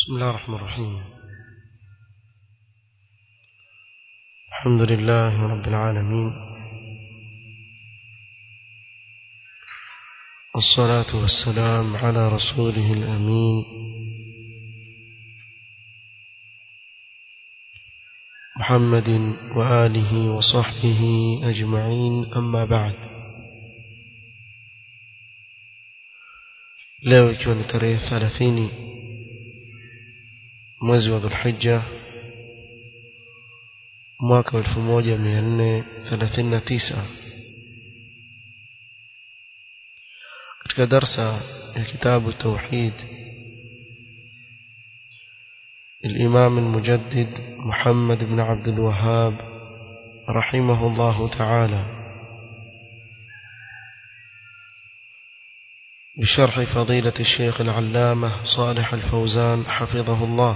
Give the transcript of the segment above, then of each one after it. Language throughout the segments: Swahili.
بسم الله الرحمن الرحيم الحمد لله رب العالمين والصلاة والسلام على رسوله الأمين محمد وآله وصحبه أجمعين أما بعد leo ikiwa ni tarehe thelathini mwezi wa dhulhija mwaka wa elfu moja mia nne thelathini na tisa katika darsa ya kitabu tauhid الإمام المجدد محمد بن عبد الوهاب رحمه الله تعالى بشرح فضيلة الشيخ العلامة صالح الفوزان حفظه الله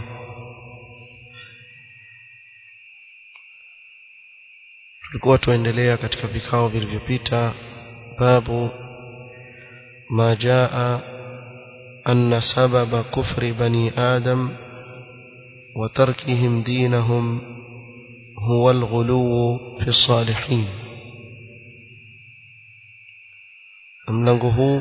tulikuwa tuendelea katika vikao vilivyopita babu ma jaa anna sababa kufri bani adam wa tarkihim dinahum huwa alghuluw fi salihin mlango huu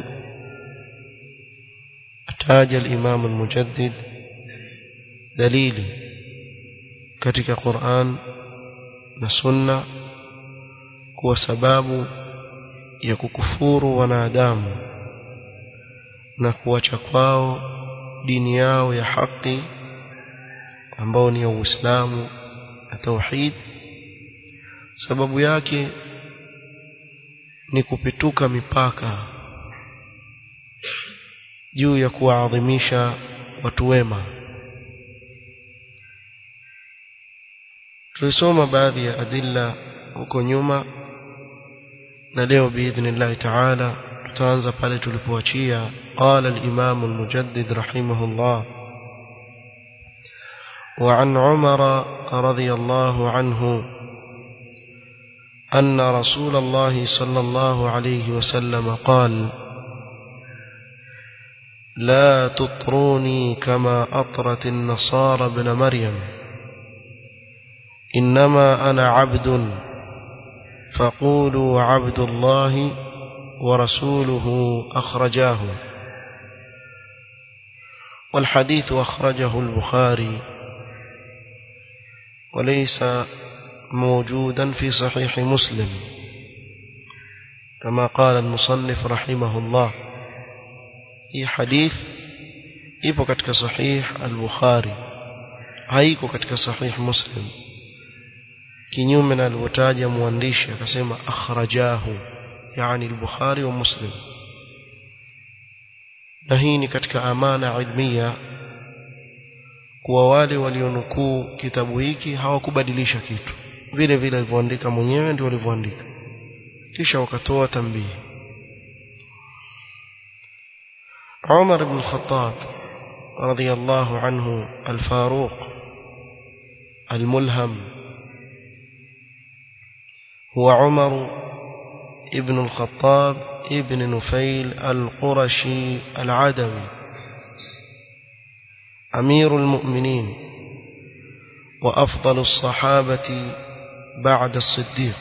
ataja al-Imam al-Mujaddid dalili katika Qur'an na Sunna kuwa sababu ya kukufuru wanadamu na kuacha kwao dini yao ya haki ambao ni Uislamu na tauhid sababu yake ni kupituka mipaka juu ya kuwaadhimisha watu wema tulisoma baadhi ya adilla huko nyuma na leo biidhnillahi taala tutaanza pale tulipoachia qala al-imam al-mujaddid rahimahullah وعن عمر رضي الله عنه أن رسول الله صلى الله عليه وسلم قال لا تطروني كما أطرت النصارى ابن مريم إنما أنا عبد فقولوا عبد الله ورسوله أخرجاه والحديث أخرجه البخاري وليس موجودا في صحيح مسلم كما قال المصنف رحمه الله hii hadith ipo katika sahih al-Bukhari haiko katika sahih Muslim kinyume na alivyotaja mwandishi akasema akhrajahu yani al-Bukhari wa Muslim na hii ni katika amana ilmia kuwa wale walionukuu kitabu hiki hawakubadilisha kitu vile vile alivyoandika mwenyewe ndio walivyoandika kisha wakatoa tambihi عمر بن الخطاب رضي الله عنه الفاروق الملهم هو عمر ابن الخطاب ابن نفيل القرشي العدوي أمير المؤمنين وأفضل الصحابة بعد الصديق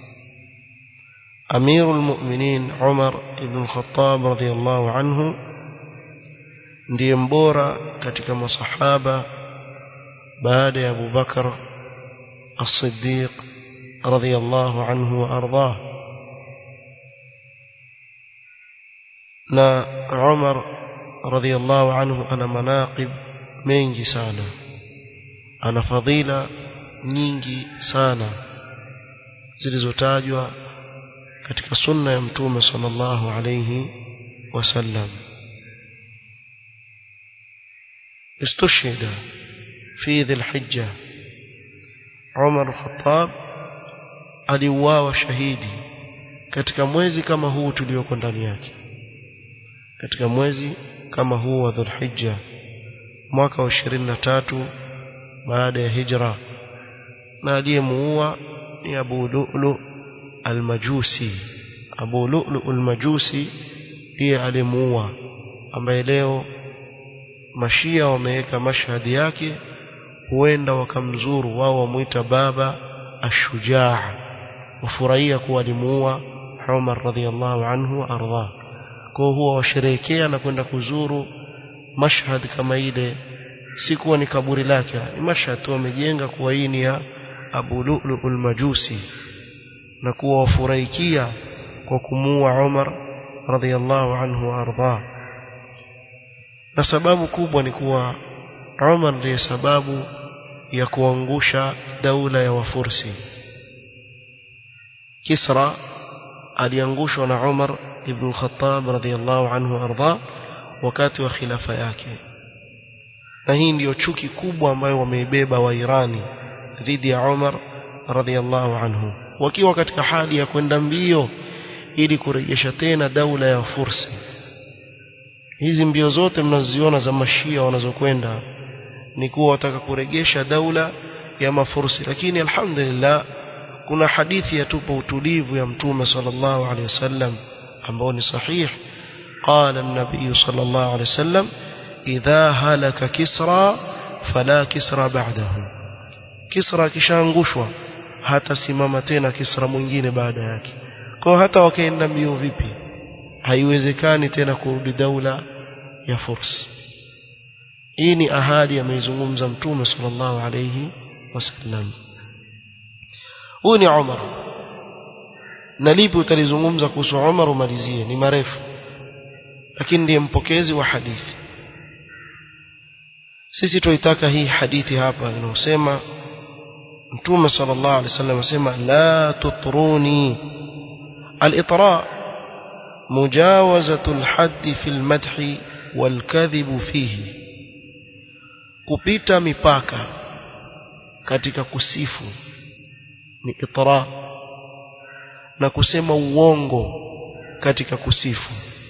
أمير المؤمنين عمر بن الخطاب رضي الله عنه ndiye mbora katika masahaba baada ya Abu Bakar As-Siddiq radhiyallahu anhu wa ardhah na Umar radhiyallahu anhu ana manaqib mengi sana ana fadhila nyingi sana zilizotajwa katika sunna ya mtume sallallahu alayhi wasallam استشهد في ذي الحجة عمر الخطاب aliuawa shahidi katika mwezi kama huu tulioko ndani yake katika mwezi kama huu wa Dhulhijja mwaka wa 23 baada ya hijra na aliyemuua ni Abu Lu'lu al-Majusi Abu Lu'lu al-Majusi ndiye aliyemuua ambaye leo mashia wameweka mashhadi yake huenda wakamzuru wao wamuita baba ashujaa wafurahia kuwa alimuua Umar radhiallahu anhu ardha kwa huwa washerehekea na kwenda kuzuru mashhad kama ile si kuwa ni kaburi lake ni mashhad tu wamejenga kuwa hii ni ya Abu Lu'lu'ul Majusi na kuwa wafurahikia kwa kumuua Umar radhiallahu anhu ardha na sababu kubwa ni kuwa Umar ndiye sababu ya kuangusha daula ya Wafursi Kisra aliangushwa na Umar ibn Khattab radhiallahu anhu arda wakati wa khilafa yake na hii ndiyo chuki kubwa ambayo wameibeba wa Irani dhidi ya Umar radhiallahu anhu wakiwa katika hali ya kwenda mbio ili kurejesha tena daula ya Fursi hizi mbio zote mnaziona za mashia wanazokwenda ni kuwa wataka kurejesha daula ya mafursi lakini alhamdulillah kuna hadithi yatupa utulivu ya mtume sallallahu alaihi wasallam ambao ni sahih قال النبي صلى الله عليه وسلم إذا هلك كسرى فلا كسرى بعده كسرى kishaangushwa hata simama tena kisra mwingine baada yake kwa hata wakaenda mbio vipi haiwezekani tena kurudi daula ya furs hii ni ahadi ameizungumza mtume sallallahu alayhi wasallam huyu ni Umar na lipi utalizungumza kuhusu Umar umalizie ni marefu lakini ndiye mpokezi wa hadithi sisi tuitaka hii hadithi hapa inayosema mtume sallallahu alaihi wasallam asema la tutruni al-itra mujawazatu al-hadd fi al-madh wal-kadhib fihi kupita mipaka katika kusifu ni itra na kusema uongo katika kusifu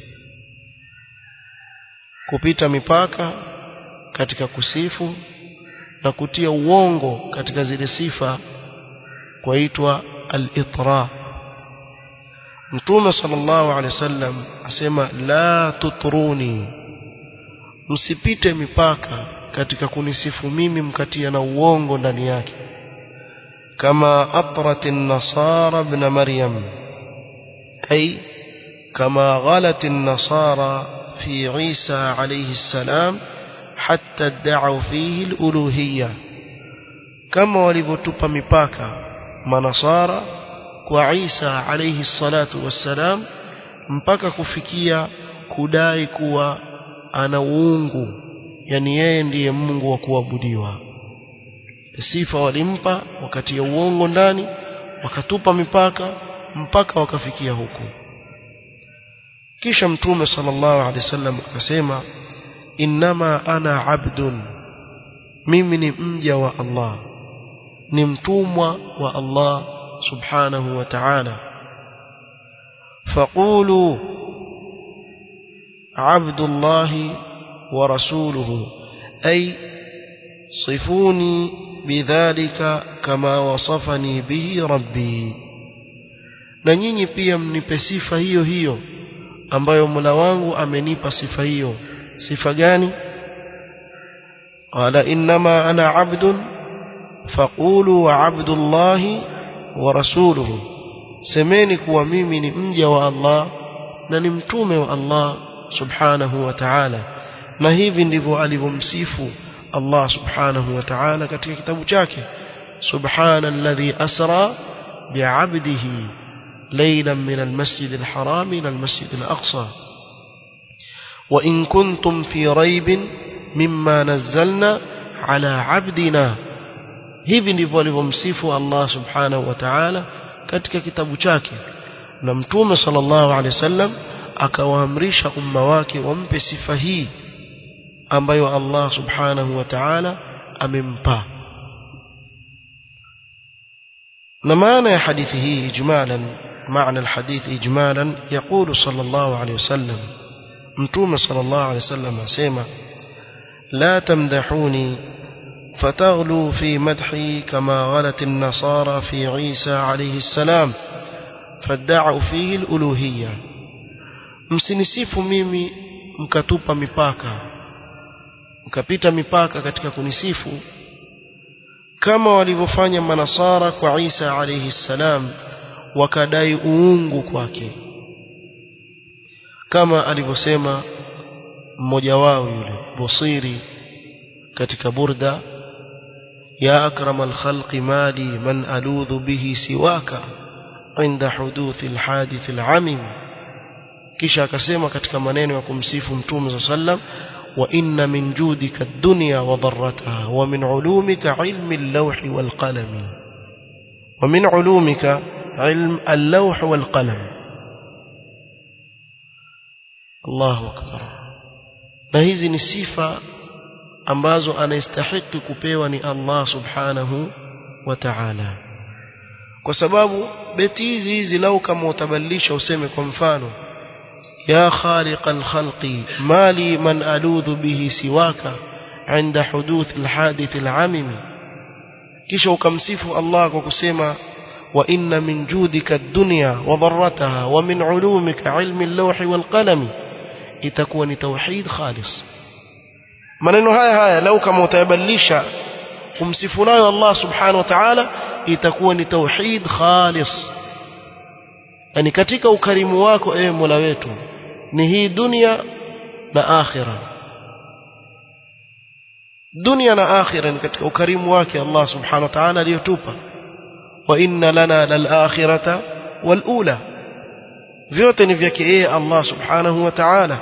kupita mipaka katika kusifu na kutia uongo katika zile sifa kwaitwa al-itra Mtume sallallahu alaihi wasallam asema la tutruni msipite mipaka katika kunisifu mimi mkatia na uongo ndani yake kama atrat an-nasara ibn maryam ay kama ghalat an-nasara في عيسى عليه السلام حتى ادعوا فيه الألوهية كما ولبتوبا مipaka manasara kwa Isa alayhi salatu wassalam mpaka kufikia kudai kuwa ana uungu yani yeye ndiye Mungu wa kuabudiwa sifa walimpa wakati ya uongo ndani wakatupa mipaka mpaka wakafikia huku kisha mtume sallallahu alaihi wasallam akasema innama ana abdun mimi ni mja wa Allah ni mtumwa wa Allah subhanahu wa ta'ala faqulu abdullahi wa rasuluhu ay صفوني بذلك كما وصفني به ربي na nyinyi pia mnipe sifa hiyo hiyo ambayo Mola wangu amenipa sifa hiyo sifa gani qala inma ana abdun faqulu wa abdullahi wa rasuluhu semeni kuwa mimi ni mja wa Allah na ni mtume wa Allah subhanahu wa ta'ala na hivi ndivyo alivyomsifu Allah subhanahu wa ta'ala katika kitabu chake subhana alladhi asra bi'abdihi ليلا من المسجد الحرام إلى المسجد الأقصى وإن كنتم في ريب مما نزلنا على عبدنا hivi ndivyo alivyomsifu Allah subhanahu wa ta'ala katika kitabu chake na mtume sallallahu alaihi wasallam akawaamrisha umma wake wampe sifa hii ambayo Allah subhanahu wa ta'ala amempa na maana ya hadithi hii ijmalan معنى الحديث إجمالا يقول صلى الله عليه وسلم متوم صلى الله عليه وسلم سيما لا تمدحوني فتغلوا في مدحي كما غلت النصارى في عيسى عليه السلام فادعوا فيه الألوهية msinisifu mimi mkatupa mipaka mkapita mipaka katika kunisifu kama walivyofanya manasara kwa Isa alayhi salam wakadai uungu kwake kama alivyosema mmoja wao yule Busiri katika burda ya akramal khalqi mali man aludhu bihi siwaka inda huduthi alhadith alamim kisha akasema katika maneno ya kumsifu mtume sallam wa inna min judika ad-dunya wa darrataha wa min ulumika ilmi al-lawh wal qalam wa min ulumika ilm al-lawh wal qalam Allahu akbar na hizi ni sifa ambazo anastahili kupewa ni Allah subhanahu wa ta'ala kwa sababu beti hizi hizi lau kama utabadilisha useme kwa mfano ya khaliq alkhalqi mali man aludhu bihi siwaka عند حدوث الحادث العامم kisha ukamsifu Allah kwa kusema wa inna min judika ad-dunya wa dharrataha wa min ulumika ilmi al-lawh wal qalam itakuwa ni tauhid khalis maneno haya haya lau kama utayabadilisha kumsifu nayo Allah subhanahu wa ta'ala itakuwa ni tauhid khalis yani katika ukarimu wako ewe Mola wetu ni hii dunia na akhira dunia na akhira ni katika ukarimu wake Allah subhanahu wa ta'ala aliyotupa wa inna lana lal akhirata wal ula vyote ni vyake yeye Allah subhanahu wa ta'ala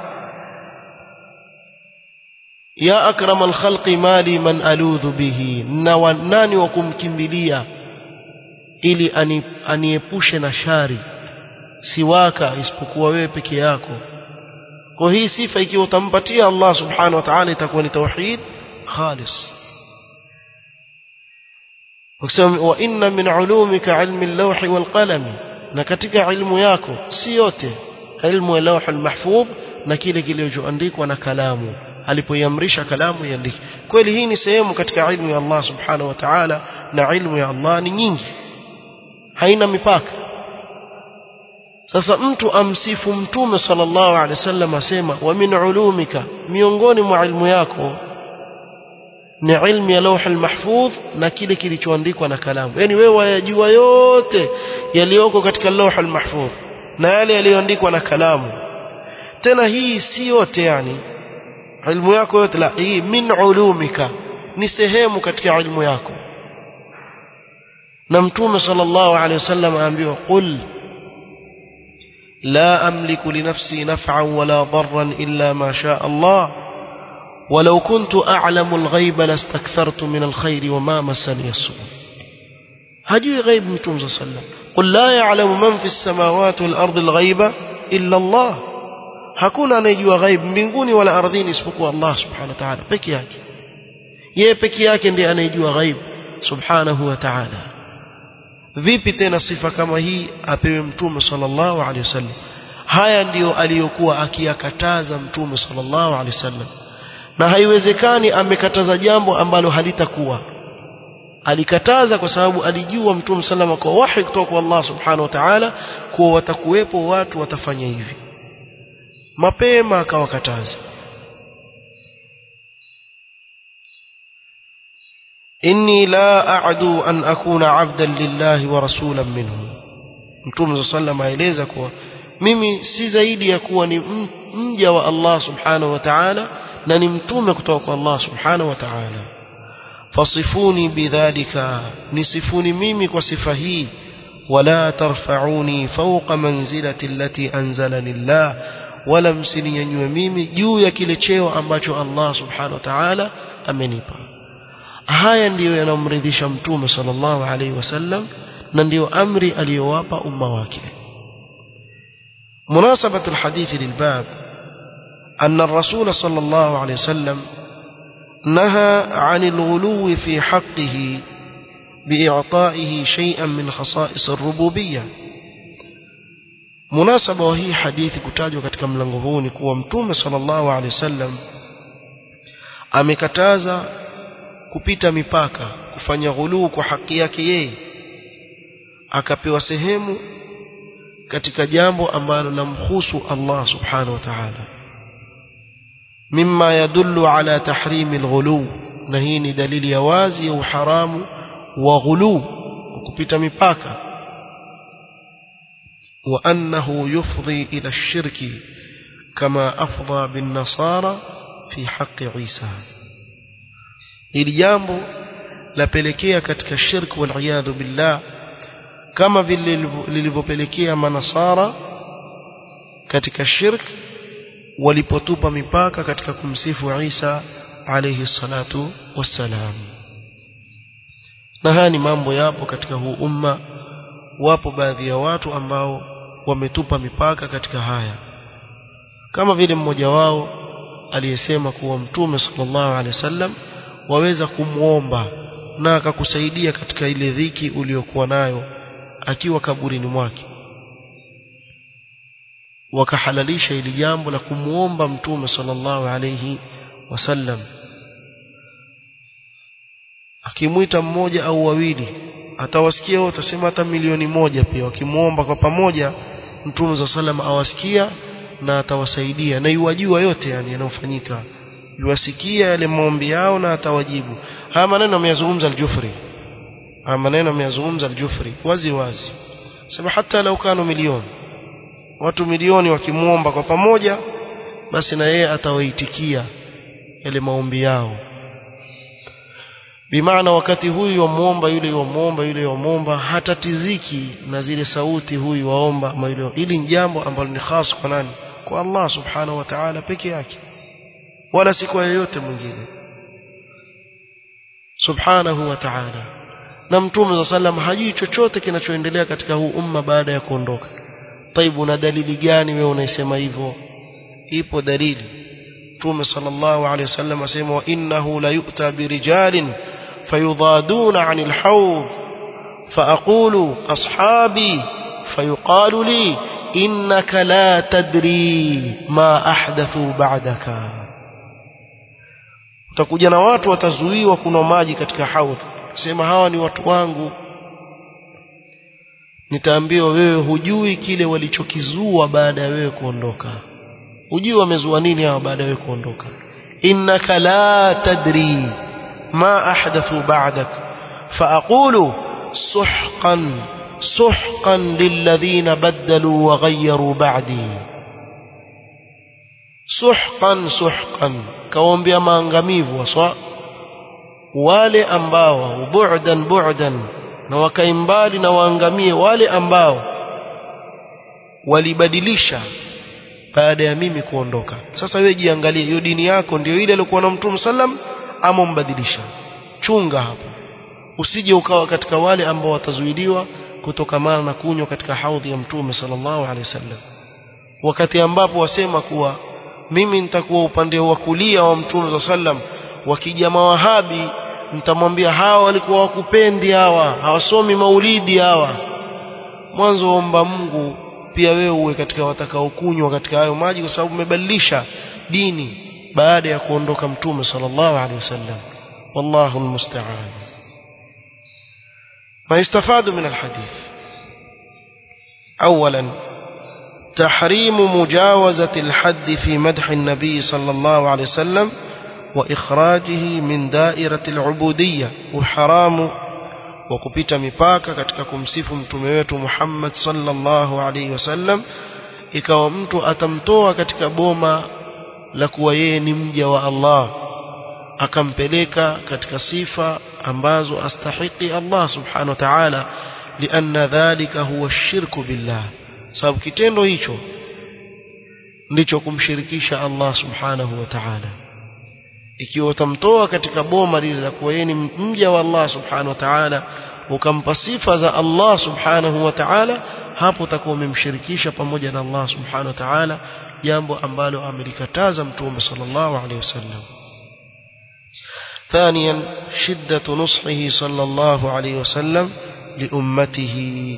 ya akramal khalqi mali man aludhu bihi na nani wa kumkimbilia ili aniepushe na shari siwaka isipokuwa wewe peke yako kwa hii sifa ikiwa utampatia Allah subhanahu wa ta'ala itakuwa ni tauhid khalis ukisema wa inna min ulumika ilmi al-lawh wal qalam na katika ilmu yako si yote ilmu ya lawh al-mahfudh na kile kilichoandikwa na kalamu alipoiamrisha kalamu iandike kweli hii ni sehemu katika ilmu ya Allah subhanahu wa ta'ala na ilmu ya Allah ni nyingi haina mipaka sasa mtu amsifu mtume sallallahu alaihi wasallam asema wa min ulumika miongoni mwa ilmu yako ni ilmu ya lawh almahfudh na kile kilichoandikwa na kalamu yani wewe wayajua yote yaliyoko katika lawh almahfudh na yale yaliyoandikwa na kalamu tena hii si yote yani ilmu yako yote la hii min ulumika ni sehemu katika ilmu yako na mtume sallallahu alaihi wasallam aambiwa qul لا أملك لنفسي نفعا ولا ضرا إلا ما شاء الله ولو كنت أعلم الغيب لاستكثرت من الخير وما مسني السوء هجي غيب متوم صلى الله عليه وسلم قل لا يعلم من في السماوات والأرض الغيب إلا الله hakuna anayejua ghaib mbinguni wala ardhini isipokuwa Allah subhanahu wa ta'ala peke yake yeye peke yake ndiye anayejua ghaib subhanahu wa ta'ala vipi tena sifa kama hii apewe mtume sallallahu alaihi wasallam haya ndiyo aliyokuwa akiyakataza mtume sallallahu alaihi wasallam na haiwezekani amekataza jambo ambalo halitakuwa alikataza kwa sababu alijua mtume sallama kwa wahi kutoka kwa Allah subhanahu wa ta'ala kuwa watakuwepo watu watafanya hivi mapema akawakataza inni la a'du an akuna 'abdan lillahi wa rasulan minhu mtume sallam aeleza kuwa mimi si zaidi ya kuwa ni mja wa Allah subhanahu wa ta'ala na ni mtume kutoka kwa Allah subhanahu wa ta'ala fasifuni bidhalika nisifuni mimi kwa sifa hii wala tarfa'uni fawqa manzilati allati anzalani Allah wala msininyanyue mimi juu ya kile cheo ambacho Allah subhanahu wa ta'ala amenipa haya ndiyo yanamridhisha mtume sallallahu alaihi wasallam na ndiyo amri aliyowapa umma wake مناسبة الحديث للباب أن الرسول صلى الله عليه وسلم نهى عن الغلو في حقه بإعطائه شيئا من خصائص الربوبية مناسبة وهي حديث كتاجوا katika mlango huu ni kuwa mtume sallallahu alaihi wasallam amekataza kupita mipaka kufanya ghuluu kwa haki yake yeye akapewa sehemu katika jambo ambalo lamhusu Allah subhanahu wa ta'ala mimma yadullu ala tahrimi alghulu na hii ni dalili ya wazi ya uharamu wa ghulu kupita mipaka wa annahu yufdhi ila ash-shirki kama afdha bin nasara fi haqqi Isa hili jambo lapelekea katika shirk wal iyadhu billah kama vile lilivyopelekea manasara katika shirk walipotupa mipaka katika kumsifu Isa alayhi salatu wassalam na haya ni mambo yapo katika huu umma wapo baadhi ya watu ambao wametupa mipaka katika haya kama vile mmoja wao aliyesema kuwa mtume sallallahu alaihi wasallam waweza kumwomba na akakusaidia katika ile dhiki uliyokuwa nayo akiwa kaburini mwake wakahalalisha ili jambo la kumwomba mtume sallallahu alayhi wasallam akimwita mmoja au wawili atawasikia wote atasema hata milioni moja pia wakimwomba kwa pamoja mtume za sallam awasikia na atawasaidia na yuwajua yote yani yanayofanyika yuwasikia yale maombi yao na atawajibu haya maneno ameyazungumza al-Jufri haya maneno ameyazungumza al-Jufri wazi wazi sema hata lau kanu milioni watu milioni wakimwomba kwa pamoja basi na yeye atawaitikia yale maombi yao bimaana wakati huyu wamuomba yule wamuomba yule wamuomba hatatiziki na zile sauti huyu waomba ama yule hili ni jambo ambalo ni khas kwa nani kwa Allah subhanahu wa ta'ala peke yake wala si kwa yeyote mwingine subhanahu wa ta'ala na mtume wa sallam hajui chochote kinachoendelea katika huu umma baada ya kuondoka taibu na dalili gani wewe unaisema hivyo ipo dalili mtume sallallahu alaihi wasallam asema wa innahu la yu'ta birijalin fayudaduna 'anil hawd فأقول أصحابي فيقال لي إنك لا تدري ما أحدثوا بعدك utakuja na watu watazuiwa kuna maji katika haudh sema hawa ni watu wangu nitaambiwa wewe hujui kile walichokizua baada ya wewe kuondoka hujui wamezua nini hawa baada ya wewe kuondoka innaka la tadri ma ahdathu ba'dak faaqulu suhqan suhqan lilladhina badalu wa ghayyaru ba'di suhqan suhqan kaombea maangamivu waswa wale ambao bu'dan bu'dan na wakaimbali na waangamie wale ambao walibadilisha baada ya mimi kuondoka sasa wewe jiangalie hiyo dini yako ndio ile iliyokuwa na mtume sallam ama umbadilisha chunga hapo usije ukawa katika wale ambao watazuiliwa kutokamana na kunywa katika haudhi ya mtume sallallahu alaihi wasallam wakati ambapo wasema kuwa mimi nitakuwa upande wa kulia wa mtume sallam wakija mawahabi nitamwambia hawa walikuwa wakupendi hawa hawasomi maulidi hawa mwanzo omba Mungu pia wewe uwe katika watakaokunywa katika hayo maji kwa sababu umebadilisha dini baada ya kuondoka mtume sallallahu alaihi wasallam wallahu almusta'an ما يستفاد من الحديث أولا تحريم مجاوزة الحد في مدح النبي صلى الله عليه وسلم وإخراجه من دائرة العبودية وحرام وكبت مipaka katika kumsifu mtume wetu Muhammad sallallahu alaihi wasallam ikawa mtu atamtoa katika boma la kuwa yeye ni mja wa Allah akampeleka katika sifa ambazo astahiki Allah subhanahu wa ta'ala lianna dhalika huwa shirku billah sababu kitendo hicho ndicho kumshirikisha Allah subhanahu wa ta'ala ikiwa utamtoa katika boma lile la kuwa yeye ni mja wa Allah subhanahu wa ta'ala ukampa sifa za Allah subhanahu wa ta'ala hapo utakuwa umemshirikisha pamoja na Allah subhanahu wa ta'ala jambo ambalo amelikataza mtume sallallahu alaihi wasallam ثانيا شدة نصحه صلى الله عليه وسلم لأمته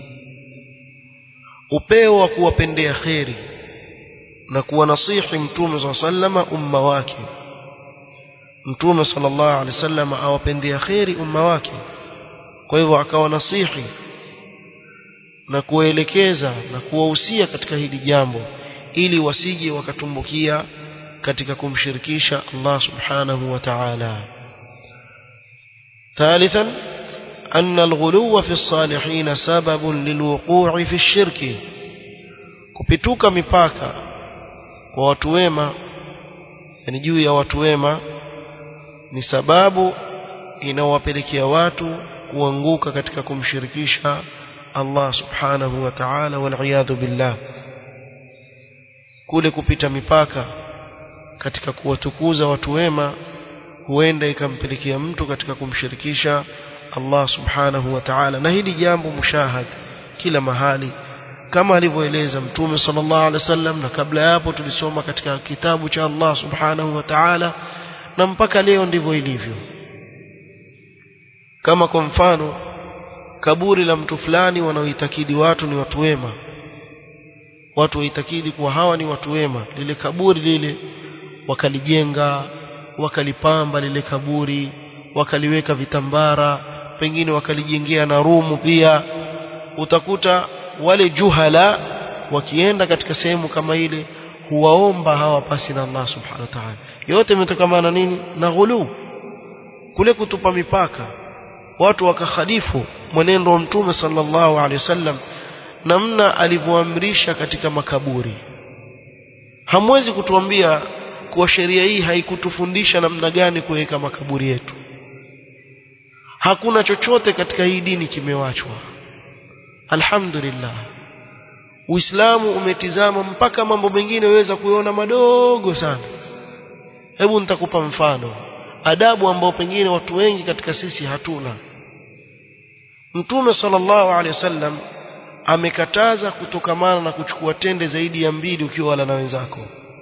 upeo wa kuwapendea kheri na kuwanasihi mtume saa sallama umma wake mtume sallallahu alaihi wasallam awapendea kheri umma wake kwa hivyo akawanasihi na kuwaelekeza na kuwahusia katika hili jambo ili wasije wakatumbukia katika kumshirikisha Allah subhanahu wa ta'ala ثالثا أن الغلو في الصالحين سبب للوقوع في الشرك kupituka mipaka kwa watu wema yani juu ya watu wema ni sababu inawapelekea watu kuanguka katika kumshirikisha Allah subhanahu wa ta'ala wal billah kule kupita mipaka katika kuwatukuza watu wema huenda ikampelekea mtu katika kumshirikisha Allah subhanahu wa ta'ala na hili jambo mushahad kila mahali kama alivyoeleza mtume sallallahu alaihi wasallam na kabla ya hapo tulisoma katika kitabu cha Allah subhanahu wa ta'ala na mpaka leo ndivyo ilivyo kama kwa mfano kaburi la mtu fulani wanaoitakidi watu ni watu wema watu waitakidi kuwa hawa ni watu wema lile kaburi lile wakalijenga wakalipamba lile kaburi wakaliweka vitambara pengine wakalijengea na rumu pia utakuta wale juhala wakienda katika sehemu kama ile huwaomba hawa pasi na Allah subhanahu wa ta'ala yote imetokana nini na ghulu kule kutupa mipaka watu wakakhalifu mwenendo wa mtume sallallahu alaihi wasallam namna alivyoamrisha katika makaburi hamwezi kutuambia kuwa sheria hii haikutufundisha namna gani kuweka makaburi yetu hakuna chochote katika hii dini kimewachwa alhamdulillah uislamu umetizama mpaka mambo mengine waweza kuona madogo sana hebu nitakupa mfano adabu ambao pengine watu wengi katika sisi hatuna mtume sallallahu alaihi wasallam amekataza kutokamana na kuchukua tende zaidi ya mbili ukiwa wala na wenzako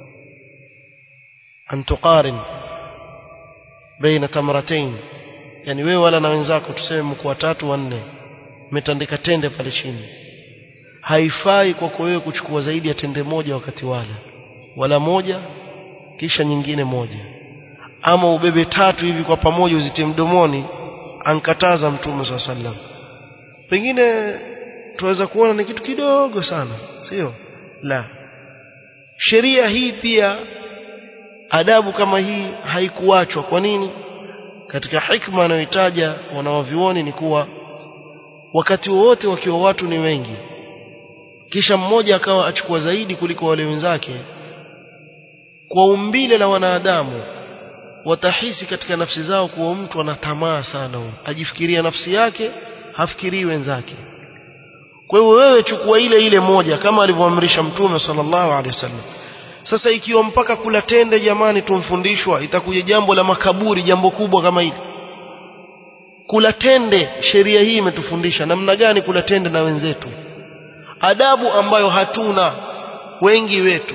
antuqarin baina tamratain yani wewe wala na wenzako tuseme mko watatu wanne umetandika tende pale chini haifai kwako wewe kuchukua zaidi ya tende moja wakati wala wala moja kisha nyingine moja ama ubebe tatu hivi kwa pamoja uzitie mdomoni ankataza mtume swalla sallam pengine tuweza kuona ni kitu kidogo sana sio la sheria hii pia adabu kama hii haikuachwa kwa nini katika hikma anayoitaja wanawavioni ni kuwa wakati wowote wakiwa watu ni wengi kisha mmoja akawa achukua zaidi kuliko wale wenzake kwa umbile la wanadamu watahisi katika nafsi zao kuwa mtu ana tamaa sana huyo ajifikiria nafsi yake hafikirii wenzake kwa hiyo wewe chukua ile ile moja kama alivyoamrisha mtume sallallahu alaihi wasallam sasa ikiwa mpaka kula tende jamani tumfundishwa itakuja jambo la makaburi jambo kubwa kama hili kula tende sheria hii imetufundisha namna gani kula tende na wenzetu adabu ambayo hatuna wengi wetu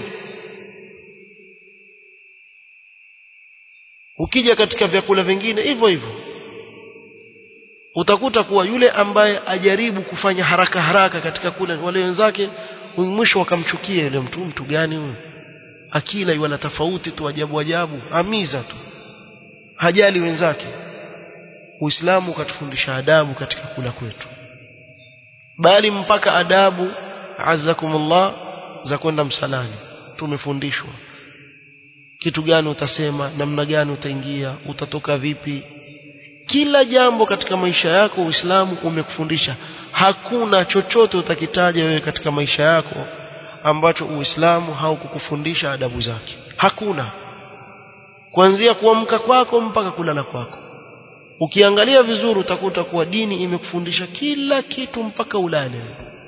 ukija katika vyakula vingine hivyo hivyo utakuta kuwa yule ambaye ajaribu kufanya haraka haraka katika kula wale wenzake mwisho wakamchukia yule mtu mtu gani huyu akila wala tofauti tu ajabu ajabu amiza tu hajali wenzake Uislamu ukatufundisha adabu katika kula kwetu bali mpaka adabu azzakumullah za kwenda msalani tumefundishwa kitu gani utasema namna gani utaingia utatoka vipi kila jambo katika maisha yako Uislamu umekufundisha hakuna chochote utakitaja wewe katika maisha yako ambacho Uislamu haukukufundisha adabu zake hakuna kuanzia kuamka kwako mpaka kulala kwako ukiangalia vizuri utakuta kuwa dini imekufundisha kila kitu mpaka ulale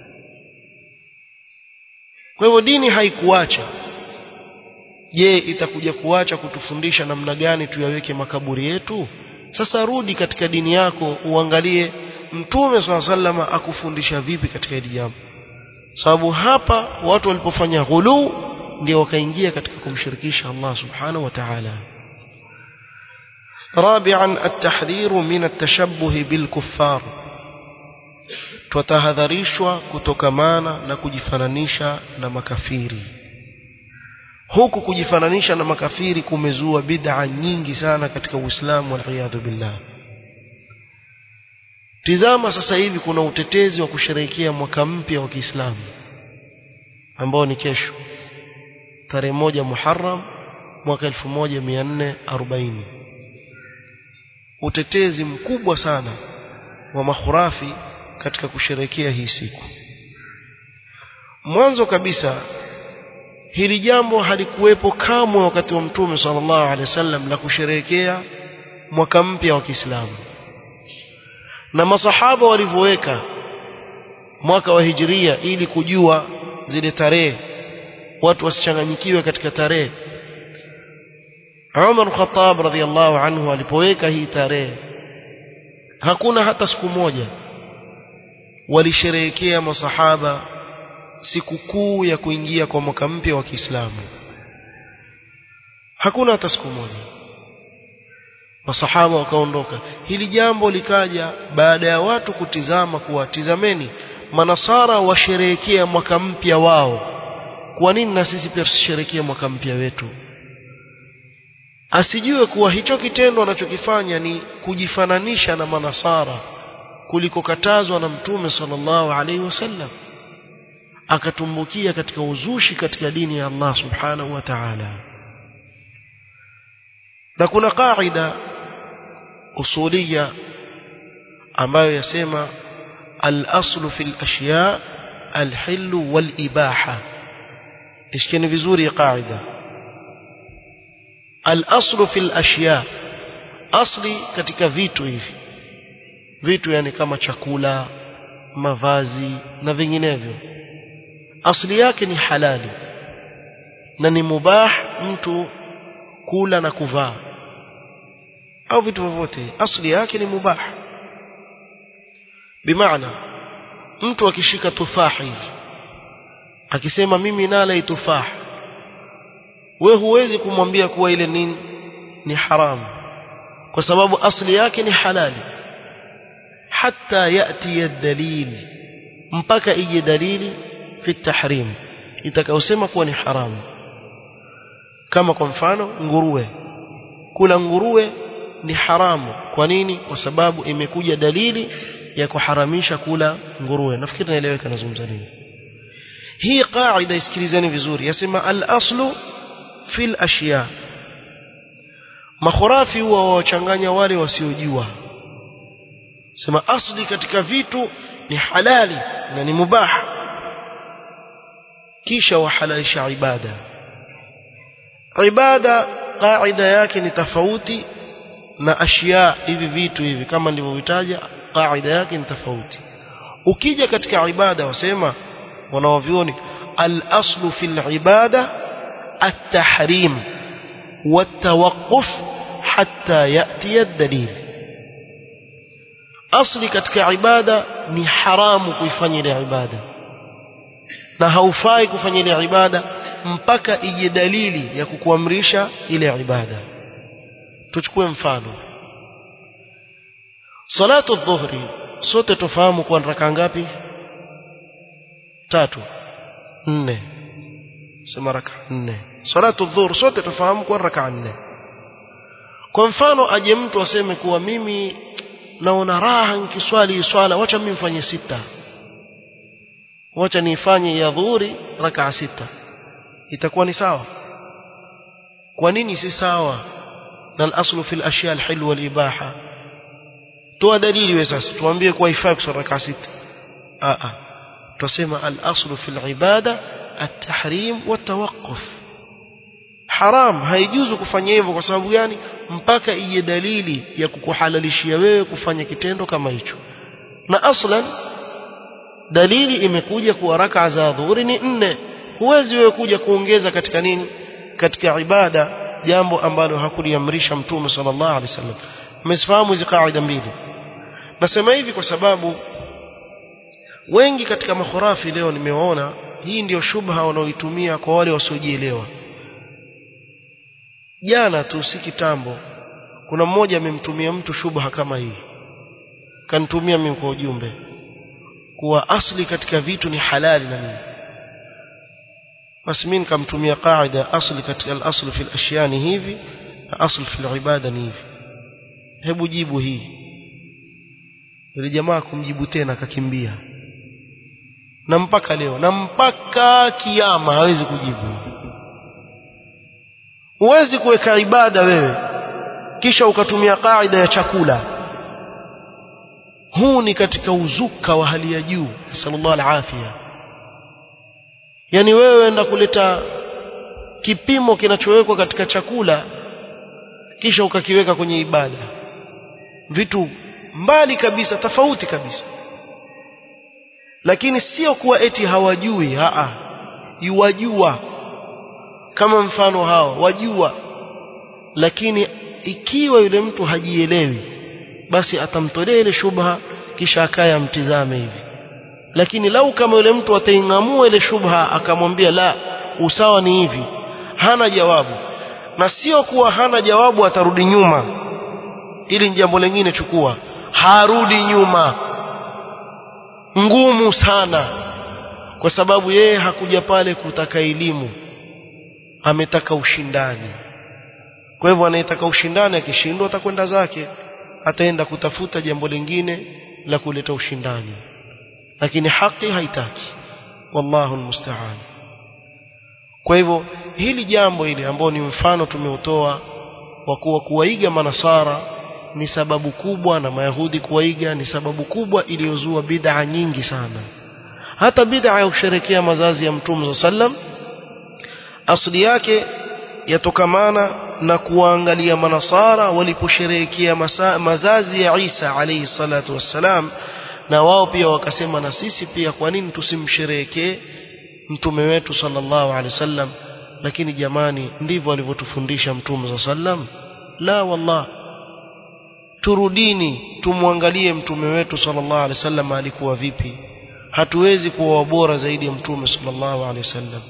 kwa hivyo dini haikuacha je itakuja kuacha kutufundisha namna gani tuyaweke makaburi yetu sasa rudi katika dini yako uangalie mtume swalla sallama akufundisha vipi katika hili jambo sababu hapa watu walipofanya ghulu ndio wakaingia katika kumshirikisha Allah subhanahu wa ta'ala رابعا التحذير من التشبه بالكفار tutahadharishwa kutokamana na kujifananisha na makafiri huku kujifananisha na makafiri kumezua bid'a nyingi sana katika Uislamu wal billah Tizama sasa hivi kuna utetezi wa kusherehekea mwaka mpya wa Kiislamu ambao ni kesho tarehe moja Muharram mwaka 1440 utetezi mkubwa sana wa makhurafi katika kusherekea hii siku mwanzo kabisa hili jambo halikuwepo kamwe wakati wa mtume sallallahu alaihi wasallam la kusherehekea mwaka mpya wa Kiislamu na masahaba walivyoweka mwaka wa hijiria ili kujua zile tarehe watu wasichanganyikiwe katika tarehe Umar Khattab radhiallahu anhu alipoweka hii tarehe hakuna hata siku moja walisherehekea masahaba sikukuu ya kuingia kwa mwaka mpya wa Kiislamu hakuna hata siku moja masahaba wakaondoka hili jambo likaja baada ya watu kutizama kuwa tizameni manasara washerehekea mwaka mpya wao kwa nini na sisi pia tusherehekee mwaka mpya wetu asijue kuwa hicho kitendo anachokifanya ni kujifananisha na manasara kulikokatazwa na mtume sallallahu alaihi wasallam akatumbukia katika uzushi katika dini ya Allah subhanahu wa ta'ala na kuna kaida usulia ambayo yasema al-aslu fil ashya al-hill wal-ibaha ishikeni vizuri kaida al-aslu fil ashya asli katika vitu hivi vitu yani kama chakula mavazi na vinginevyo asli yake ni halali na ni mubah mtu kula na kuvaa au vitu vyovyote asli yake ni mubah bimaana mtu akishika tufaha hivi akisema mimi nala tufah we huwezi kumwambia kuwa ile nini ni haramu kwa sababu asli yake ni halali hatta yati dalil mpaka ije dalili fi tahrim itakayosema kuwa ni haramu kama kwa mfano nguruwe kula nguruwe ni haramu kwa nini kwa sababu imekuja dalili ya kuharamisha kula nguruwe nafikiri naeleweka nazungumza nini hii qaida isikilizeni vizuri yasema al-aslu fil ashya makhurafi huwa wachanganya wale wasiojua sema asli katika vitu ni halali na ni mubah kisha wahalalisha ibada ibada qaida yake ni tofauti na ashya hivi vitu hivi kama nilivyovitaja qaida yake ni tofauti ukija katika ibada wasema wanaovioni al-aslu fil ibada at-tahrim wat-tawaqquf hatta yati ad-dalil asli katika ibada ni haramu kuifanya ile ibada na haufai kufanya ile ibada mpaka ije dalili ya kukuamrisha ile ibada tuchukue mfano salatu dhuhri sote tufahamu kwa raka ngapi tatu nne sema raka nne salatu dhuhur sote tufahamu kwa raka nne kwa mfano aje mtu aseme kuwa mimi naona raha nikiswali swala wacha mimi mfanye sita wacha nifanye ya dhuhuri raka sita itakuwa ni sawa kwa nini si sawa na al-aslu fil ashya al-hil wal ibaha toa dalili wewe sasa tuambie kwa ifaa kuswali raka sita a a tusema al-aslu fil ibada at-tahrim wa tawaqquf haram haijuzu kufanya hivyo kwa sababu gani mpaka ije dalili ya kukuhalalishia wewe kufanya kitendo kama hicho na aslan dalili imekuja kuwa raka za dhuhuri ni nne huwezi wewe kuja kuongeza katika nini katika ibada jambo ambalo hakuliamrisha mtume sallallahu alaihi wasallam mmezifahamu hizi kaida mbili nasema hivi kwa sababu wengi katika makhurafi leo nimewaona hii ndiyo shubha wanaoitumia kwa wale wasiojielewa jana tu si kitambo kuna mmoja amemtumia mtu shubha kama hii kanitumia mimi kwa ujumbe kuwa asli katika vitu ni halali na nini basi mimi nikamtumia qaida asli katika al-asl fi al-ashya ni hivi na asl fi al-ibada ni hivi hebu jibu hii yule jamaa kumjibu tena akakimbia na mpaka leo na mpaka kiyama hawezi kujibu huwezi kuweka ibada wewe kisha ukatumia kaida ya chakula huu ni katika uzuka wa hali ya juu sallallahu alafia yani wewe enda kuleta kipimo kinachowekwa katika chakula kisha ukakiweka kwenye ibada vitu mbali kabisa tofauti kabisa lakini sio kuwa eti hawajui haa yuwajua kama mfano hao wajua lakini ikiwa yule mtu hajielewi basi atamtolea ile shubha kisha akaya mtizame hivi lakini lau kama yule mtu ataingamua ile shubha akamwambia la usawa ni hivi hana jawabu na sio kuwa hana jawabu atarudi nyuma ili jambo lingine chukua harudi nyuma ngumu sana kwa sababu yeye hakuja pale kutaka elimu ametaka ushindani kwa hivyo anayetaka ushindani akishindwa atakwenda zake ataenda kutafuta jambo lingine la kuleta ushindani lakini haki haitaki wallahu almusta'an kwa hivyo hili jambo hili ambao ni mfano tumeutoa wa kuwa kuwaiga manasara ni sababu kubwa na mayahudi kuwaiga ni sababu kubwa iliyozua bid'a nyingi sana hata bid'a ya kusherekea mazazi ya mtume sallam asli yake yatokamana na kuangalia manasara waliposherehekea mazazi ya Isa alayhi salatu wassalam na wao pia wakasema na sisi pia kwa nini tusimsherehekee mtume wetu sallallahu alaihi wasallam lakini jamani ndivyo alivyotufundisha mtume sallam la wallah turudini tumwangalie mtume wetu sallallahu alaihi wasallam alikuwa vipi hatuwezi kuwa bora zaidi ya mtume sallallahu alaihi wasallam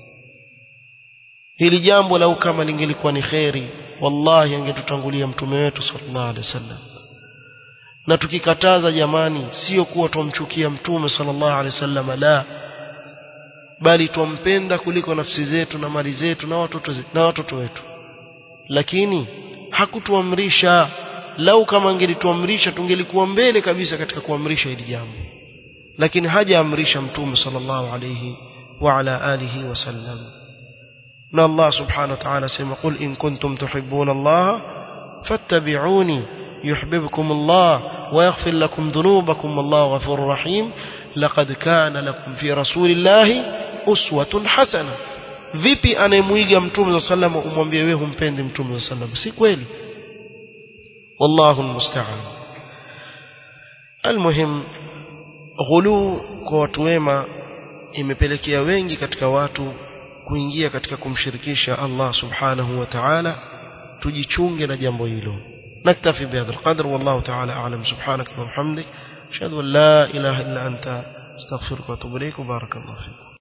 hili jambo lau kama lingelikuwa ni kheri wallahi angetutangulia mtume wetu sallallahu alaihi wasallam na tukikataza jamani sio kuwa tumchukia mtume sallallahu alaihi wasallam la bali twampenda kuliko nafsi zetu na mali zetu na watoto zetu na watoto wetu lakini hakutuamrisha lau kama angelituamrisha tungelikuwa mbele kabisa katika kuamrisha hili jambo lakini hajaamrisha mtume sallallahu alayhi wa ala alihi wasallam na Allah subhanahu wa ta'ala sema qul in kuntum tuhibbuna Allah fattabi'uni yuhibbukum Allah wa yaghfir lakum dhunubakum wallahu ghafurur rahim laqad kana lakum fi rasulillahi uswatun hasana vipi anayemuiga mtume sallallahu alayhi umwambie wewe humpendi mtume sallallahu alayhi si kweli والله المستعان المهم ghulu kwa watu wema imepelekea wengi katika watu kuingia katika kumshirikisha Allah subhanahu wa ta'ala tujichunge na jambo hilo naktafi bihadha alqadr wallahu ta'ala a'lam subhanaka wa bihamdik ashhadu an la ilaha illa anta astaghfiruka wa atubu ilayk barakallahu fiik